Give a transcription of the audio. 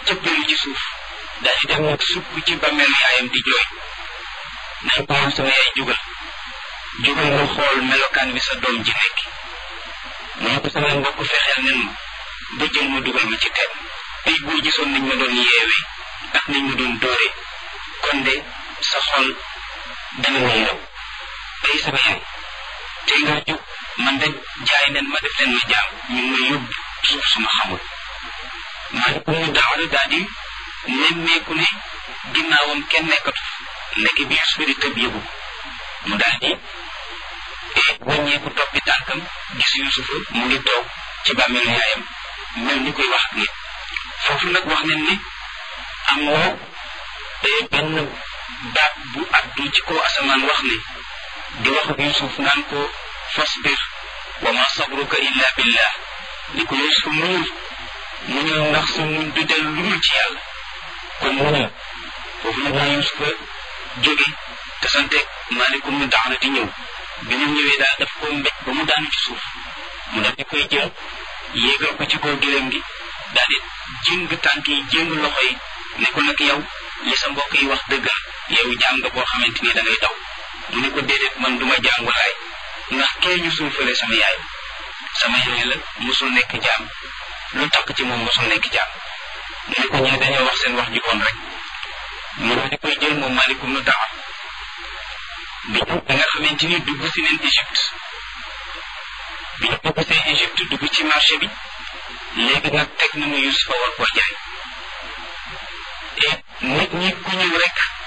cëppeelu ci suuf daal di dem nag sukk ci bàmmeelu yaayam di jooy nañ ko yow sama yaay jugal jugal nga xool melokaan bi sa doom ji nekk mu ne ko samay mbokk fexeel nen ma ba jël ma dugal ma ci teen ay boo gisoon nañ ma doon yeewee ak nañ ma doon dóoree kon de sa xol dana ma yërëm ay sama yaay te nga jóg man de jaay nen ma def leen ma jaam ñu ngi may yóbbu suuf suma xamul maa ko mu daawara daal di nemmeeku ne ginnaawam kenn nekkatu nekk bi Yusufa di tëb yëgu mu daal di wàññeeku toppi tànkam gis Yusufa mu ngi toog ci bàmmeelu yaayam mel ni koy wax ak nit foofu nag wax nañ ne am na benn baat bu addu ci kaw asamaan wax ne di wax ak Yusuf naan ko fasbir wa ma sabruka illa billah ni ko Yusuf muñul muñul ndax sa muñ du del lu dul ci yàlla kon muñul foofu nag la Yusufa jóge te santeeg maalikum mu daana di ñëw bi ñu ñëwee daal daf ko mbéj ba mu daanu ci suuf mu daf di koy jël yéegal ko ci kaw gëlëm gi daal di jëng tànk yi jëng loxo yi ne ko nag yow li sa mbokk yi wax dëggal yow jaam nga boo xamante ni da ngay daw mu ne ko déedéet man duma jaam walaay ndax kee ñu suufale sama yaay sama yaay la musul nekk jaam lu takk ci moom musul nekk jaam mu ne ko ñee dañoo wax seen wax ju bon rek mu daal di koy jël moom malikum nu dawa bi ñu da nga xamante ni dugg si neen Égypte bi ñu dugg see Égypte dugg ci marché bi léegi nag teg nañu Yusufa war koo jaay et nit ñi ku ñëw rek